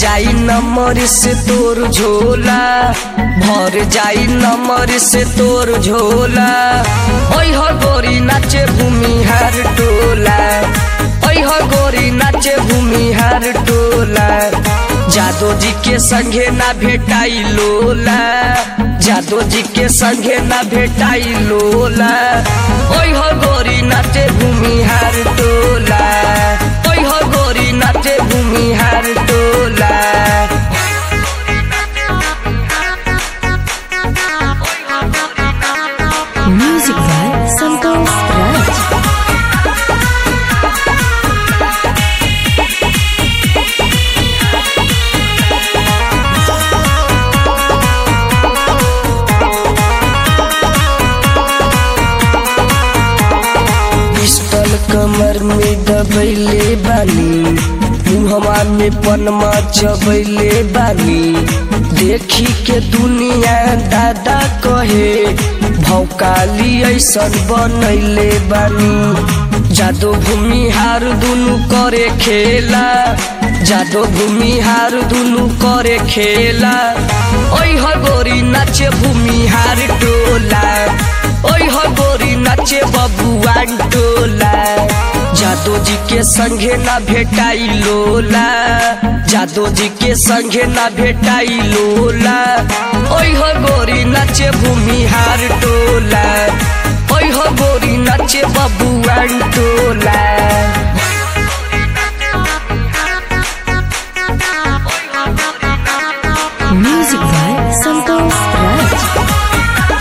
जाई नमर से तोर झोला भर जाई नमर से तोर झोला ओइ हो गोरी नाचे भूमिहार टोला ओइ हो गोरी नाचे भूमिहार टोला जादो जी के संगे ना भेटाई लोला जादो जी के संगे ना भेटाई लोला ओइ हो गोरी नाचे भूमिहार टोला ओइ हो गोरी नाचे भूमिहार टोला Music by Santosh Raj. Pistol कमर में दबैले बानी मुहमा में पनमा चबैले बानी देखी के दुनिया दादा कहे भौकाली ऐसन बनैले बानी जादो भूमि हार दुनु करे खेला जादो भूमि हार दुनु करे खेला ओइ हो गोरी नाचे भूमि हार टोला ओइ हो गोरी नाचे बबुआन टोला जादो जी के संगे ना भेटाई लोला जादो जी के संगे ना भेटाई लोला ओइ हो गोरी नाचे भूमिहार टोला ओइ हो गोरी नाचे बबुआन टोला Music by Santosh Raj.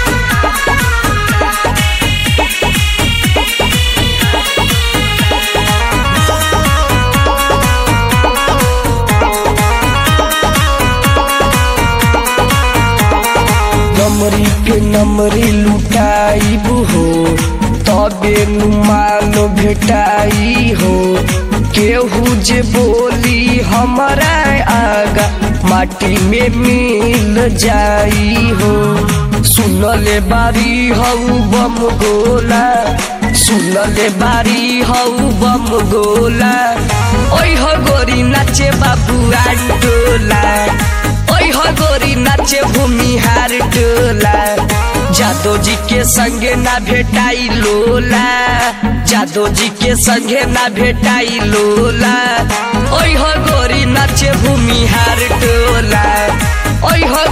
नमरी पे नमरी लुटाइब हो तबे नुमान भेटाई हो केहू जे बोली हमारा आगा माटी में मिल जाई हो सुनले बारी हऊ बम गोला सुनले बारी हऊ बम गोला ओइ हो गोरी नाचे बाबू टोला ओइ हो गोरी नाचे भूमिहार टोला जादो जी के संगे ना भेटाई लोला जादो जी के संगे ना भेटाई लोला ओइ हो गोरी नाचे भूमिहार टोला ओइ हो